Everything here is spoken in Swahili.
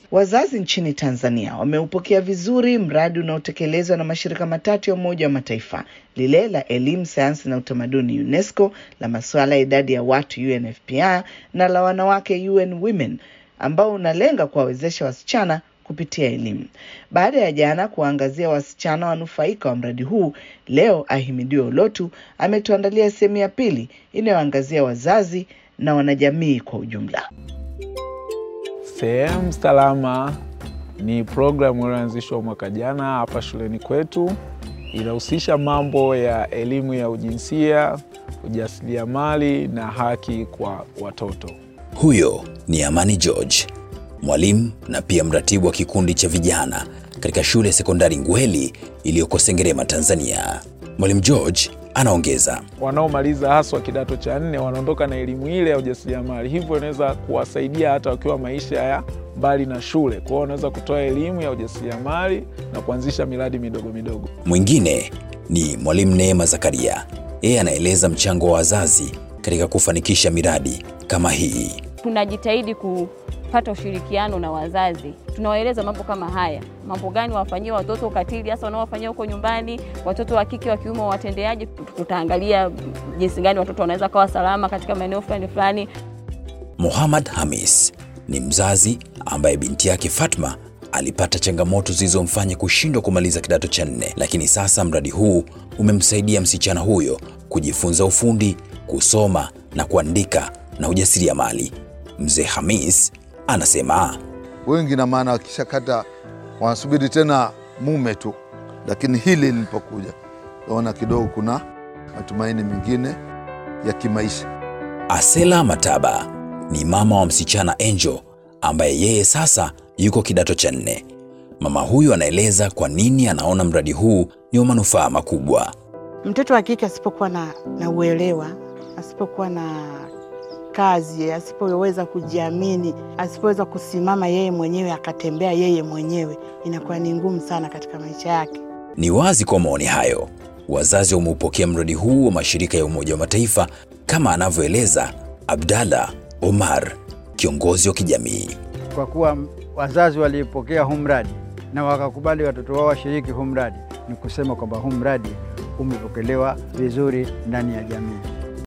Wazazi nchini Tanzania wameupokea vizuri mradi unaotekelezwa na mashirika matatu ya Umoja wa Mataifa, lile la elimu, sayansi na utamaduni UNESCO, la masuala ya idadi ya watu UNFPA na la wanawake UN Women, ambao unalenga kuwawezesha wasichana kupitia elimu. Baada ya jana kuwaangazia wasichana wanufaika wa mradi huu, leo Ahimidiwe Ulotu ametuandalia sehemu ya pili inayoangazia wazazi na wanajamii kwa ujumla. Sehemu Salama ni programu iliyoanzishwa mwaka jana hapa shuleni kwetu. Inahusisha mambo ya elimu ya ujinsia, ujasiriamali na haki kwa watoto. Huyo ni Amani George, mwalimu na pia mratibu wa kikundi cha vijana katika shule ya sekondari Ngweli iliyoko Sengerema, Tanzania. Mwalimu George anaongeza, Wanaomaliza haswa kidato cha nne wanaondoka na elimu ile ya ujasiriamali, hivyo inaweza kuwasaidia hata wakiwa maisha ya mbali na shule. Kwa hiyo wanaweza kutoa elimu ya ujasiriamali na kuanzisha miradi midogo midogo. mwingine ni mwalimu Neema Zakaria. Yeye anaeleza mchango wa wazazi katika kufanikisha miradi kama hii. tunajitahidi kupata ushirikiano na wazazi, tunawaeleza mambo kama haya, mambo gani wafanyie watoto ukatili, hasa wanaowafanyia huko nyumbani, watoto wa kike wa kiume watendeaje. Tutaangalia jinsi gani watoto wanaweza kawa salama katika maeneo fulani fulani. Muhammad Hamis ni mzazi ambaye binti yake Fatma alipata changamoto zilizomfanya kushindwa kumaliza kidato cha nne, lakini sasa mradi huu umemsaidia msichana huyo kujifunza ufundi, kusoma na kuandika na ujasiriamali. Mzee Hamis anasema wengi na maana wakishakata wanasubiri tena mume tu, lakini hili lilipokuja naona kidogo kuna matumaini mengine ya kimaisha. Asela Mataba ni mama wa msichana Angel ambaye yeye sasa yuko kidato cha nne. Mama huyu anaeleza kwa nini anaona mradi huu ni wa manufaa makubwa. Mtoto wa kike asipokuwa na, na uelewa, asipokuwa na kazi, asipoweza kujiamini, asipoweza kusimama yeye mwenyewe akatembea yeye mwenyewe, inakuwa ni ngumu sana katika maisha yake. Ni wazi kwa maoni hayo, wazazi wameupokea mradi huu wa mashirika ya Umoja wa Mataifa kama anavyoeleza Abdalla Omar, kiongozi wa kijamii. kwa kuwa wazazi walipokea huu mradi na wakakubali watoto wao washiriki huu mradi, ni kusema kwamba huu mradi umepokelewa vizuri ndani ya jamii.